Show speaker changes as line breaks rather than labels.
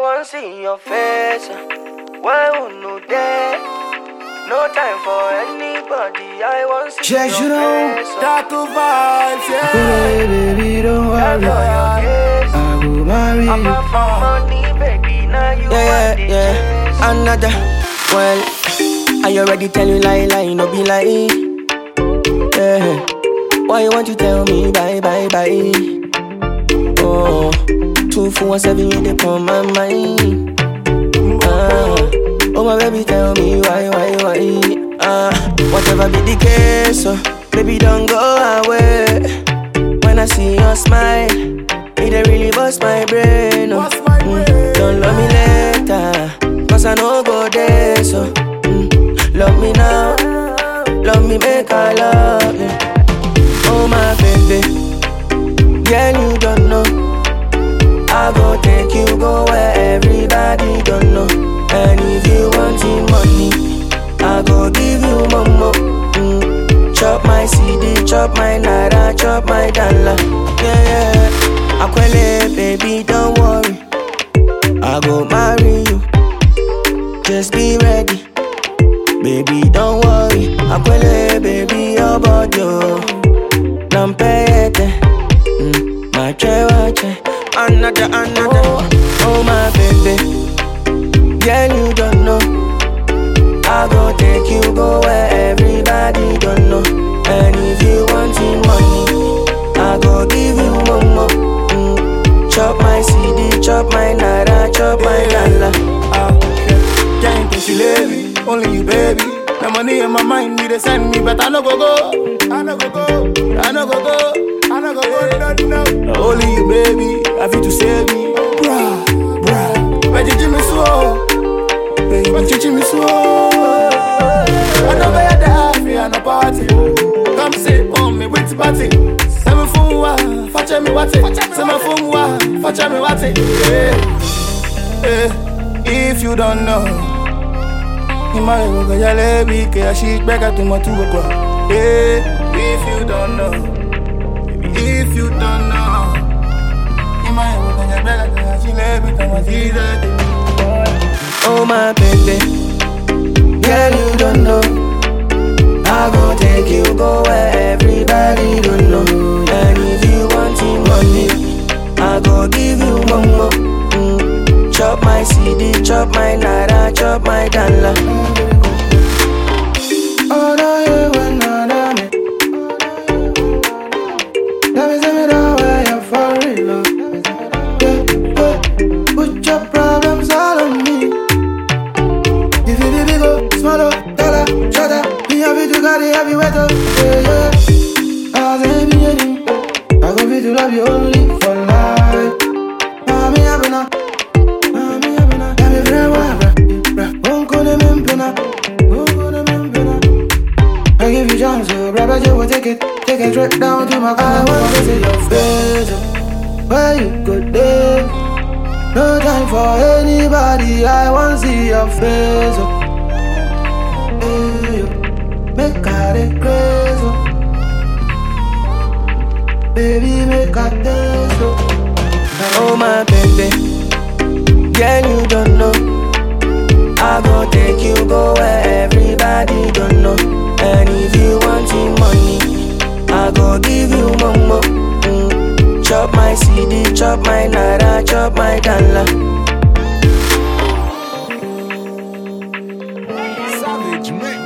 want see your face. Why would no there? No time for anybody. I want see
Just
your
you know,
face.
Tattoo vibes, yeah.
Baby, baby, don't
I
worry.
know your case.
I will marry
I'm
you.
not for money, baby. Now you
Yeah,
want the
yeah, yeah.
chase.
Another. Well, I already tell you lie, lie, no be lie. Yeah. Why you want to tell me bye, bye, bye? Oh, two, four, seven, you dey on my mind. Ah, oh my baby, tell me why, why, why? Ah, whatever be the case, oh, baby, don't go away. When I see your smile, it dey really bust my brain. Oh.
Bust my brain.
Don't love me later, cause I know go there. So, mm, love me now, love me make I love you. Oh my baby, girl you don't know. I go take you go where everybody don't know. And if you want the money, I go give you momo. Mm. Chop my CD, chop my naira, chop my dollar. Yeah, yeah. Akwele, baby, don't worry. I go marry you. Just be ready. Baby, don't worry. Akwele, baby, your body. oh. Nampete. Mm, my chewache. Another, another. Oh, my baby. Girl, you don't know. I go take you go where everybody don't know. And if you want the money, I go give you momo. Mm. Chop my CD, chop my naira, chop my dollar.
Ah, yeah. Can't think you lady, only you, baby. The money in my mind, need to send me, but I no go go. I no go go. I no go go. I no go go. No, no. Only you, baby. I feel to save me. Bruh, bruh. But you me so. Baby, you me so. I know where the happy and a party. Come sit on me with party. Say me phone wa, fetch me what it. Say my phone wa, fetch me what it. Yeah. Eh, if you don't know, you might go get your lady, get she back at my two o'clock. Eh, if you don't know, if you don't know, you might go get your back at she lady, come on, see that.
Oh my baby, girl you don't know. I go take you go where everybody don't know. And if you want the money, I go give you momo. Mm. Chop my CD, chop my naira, chop my dollar. Oh no, you want none of me. Let me see me know where you're for real. oh. Yeah, yeah. Put your problems all on me. If you be big oh, small oh, dollar, shut up. Me happy to carry heavy weight oh, yeah yeah. I say be any, I go be to love you only for life. Ah me happy now, ah me happy now. Yeah me friend wa bra, bra. Won't go to me pena, won't go to me pena. I give you chance oh, bra, but you will take it, take it straight down to my car. I want to see your face, oh, where you go there. No time for anybody, I want to see your face. Oh. Hey, yo. Make I dey crazy. Oh. Baby, make I taste. Oh. oh, my baby. Girl, you don't know. I go take you go where everybody don't know. And if you want the money, I go give you momo. Mm. Chop my CD, chop my naira, chop my dollar.
Savage mix.